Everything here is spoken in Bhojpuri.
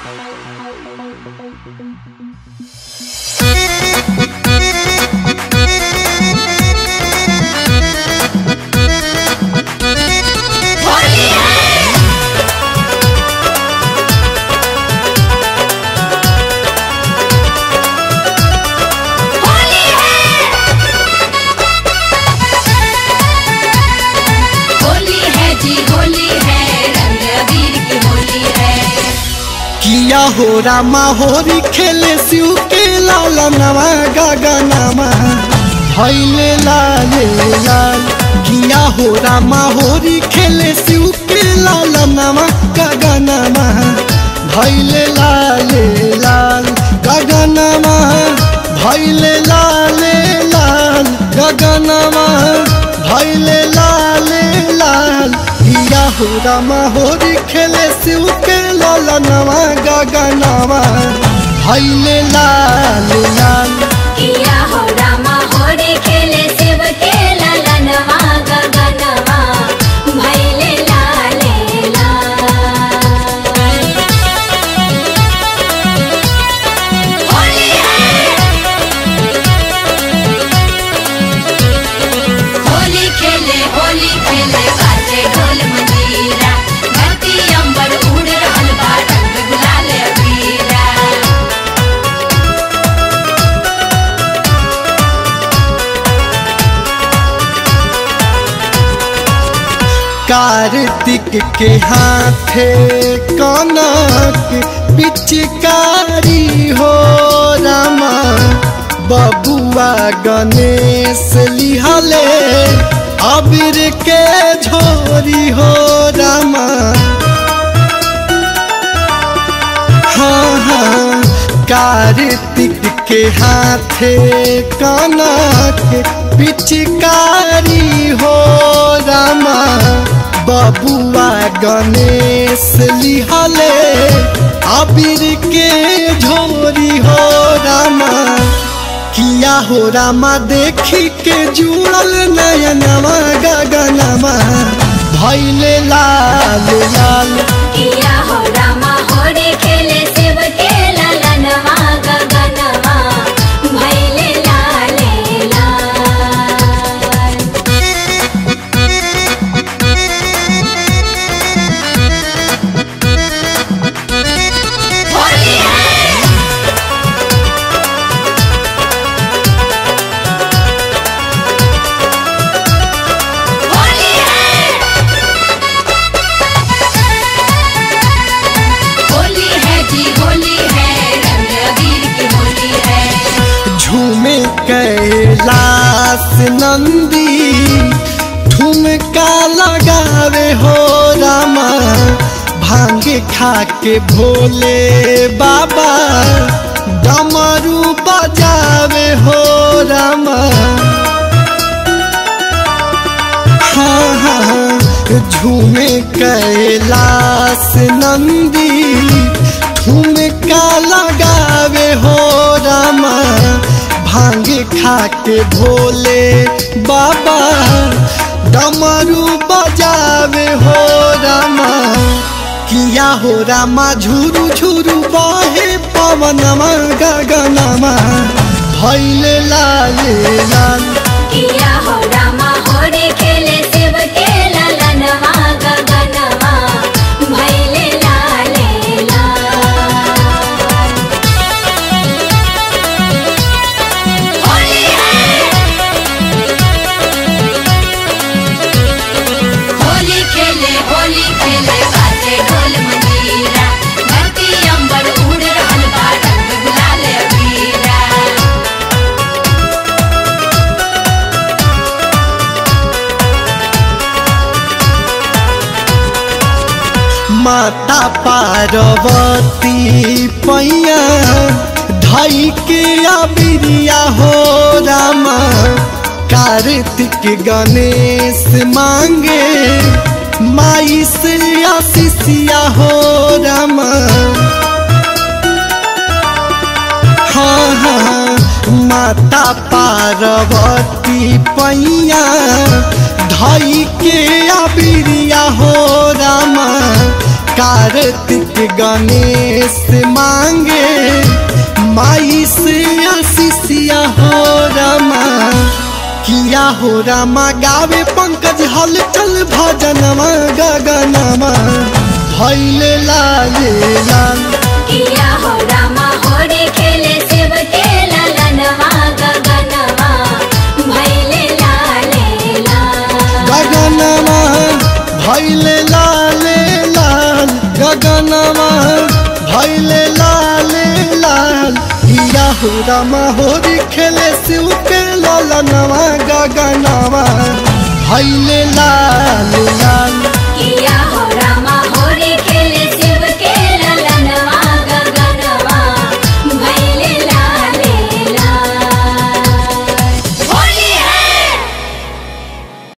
होली है जी होली है रंग अबीर की होली है किया हो रामा होरी खेले शिव के लाल नवा गगनमा भैले लाले लाल किया हो रामा होरी खेले शिव के लाल नवा गगनमा भैले लाले लाल गगनमा भैले लाले लाल गगनमा भैले लाले लाल किया हो रामा होरी खेले शिव के लाल नवा गगनवा भैले लाल लाल किया हो रामा होरे खेले शिव के ललनवा गगनवा भैले लाले लाल होली है होली खेले होली खेले बाजे ढोल मंजीरा धरती अंबर उड़ रहल बा रंग गुलाल अबीरा कार्तिक के हाथे कनक पिचकारी हो रामा बबुआ गणेश लिहले अबीर के झोरी हो रामा हाँ हाँ कार्तिक के हाथे कनक पिचकारी हो रामा बबुआ गणेश लिहले अबीर के झोरी हो रामा किया हो रामा देखी के जुड़ल नयनवा गगनमा भैले लाल लाल किया हो रामा होरे खेले शिव के ललनवा गगनवा भैले लाले लाल होली है होली है होली है जी होली है रंग अबीर की होली है झूमे कैलाश नंदी ठुमका लगावे हो रामा भांग खा के भोले बाबा डमरू बजावे हो रामा हाँ हाँ झूमे कैलाश नंदी ठुमका लगावे हो रामा भांग खा के भोले बाबा डमरू बजावे हो रामा किया हो रामा झुरु झुरु बहे पवनमा गगनमा भैले लाले लाल किया हो रामा होरे खेले शिव के ललनवा गगनवा भैले लाले लाल होली है होली खेले होली खेले बाजे ढोल मंजीरा धरती अंबर उड़ रहल बा रंग गुलाल अबीरा माता पार्वती पैया धई के अबिरिया हो रामा कार्तिक गणेश मांगे माई से आशीषिया हो रामा हाँ हाँ माता पार्वती पैया धई के अबिरिया हो रामा कार्तिक गणेश मांगे माई से आशीषिया हो रमा किया हो रामा गावे पंकज हलचल भजनमा गगनमा भैले लाले लाल किया हो रामा होरी खेले शिव के ललनवा गगनवा भैले लाले लाल गगनमा भैले लाले लाल गगनमा भैले लाले लाल किया हो रामा होरी खेले शिव के ललनवा गगनमा भैले लाल